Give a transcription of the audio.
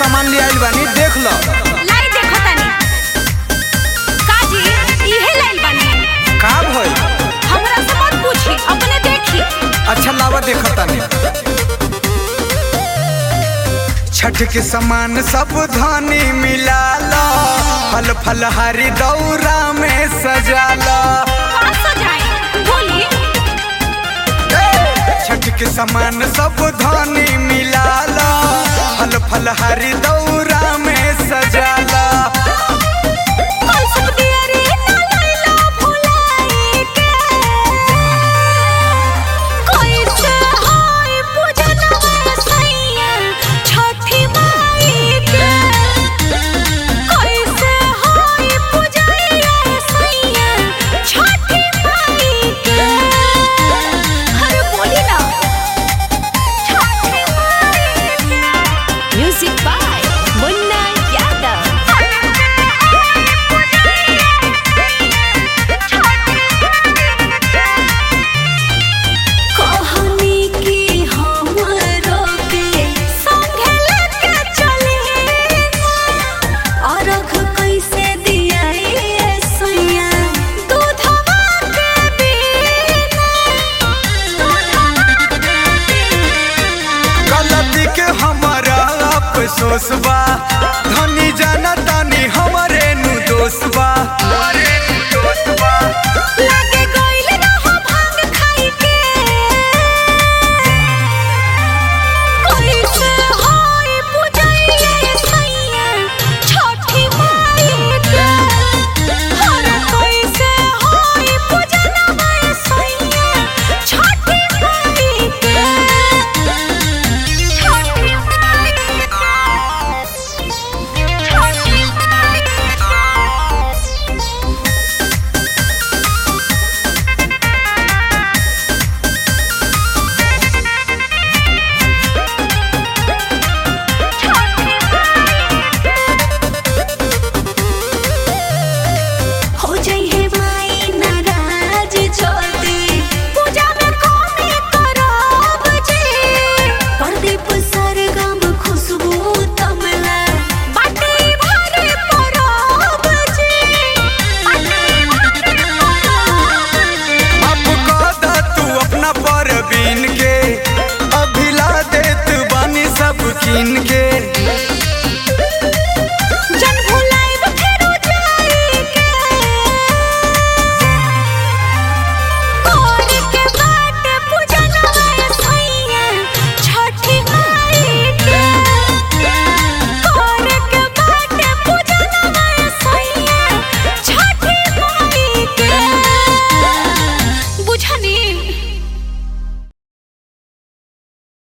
सामान ले आइल बानी देख लो लाई देखो तनी काजी इहे लाइल बानी का भइल हमरा से मत पूछी अपने देखी अच्छा लावा देखो तानी छठ के सामान सब धानी मिला लो फल फल हरी दौरा में सजा लो कहाँ सजाई बोली छठ के सामान सब धानी मिला लो फल फल हरी दौरा में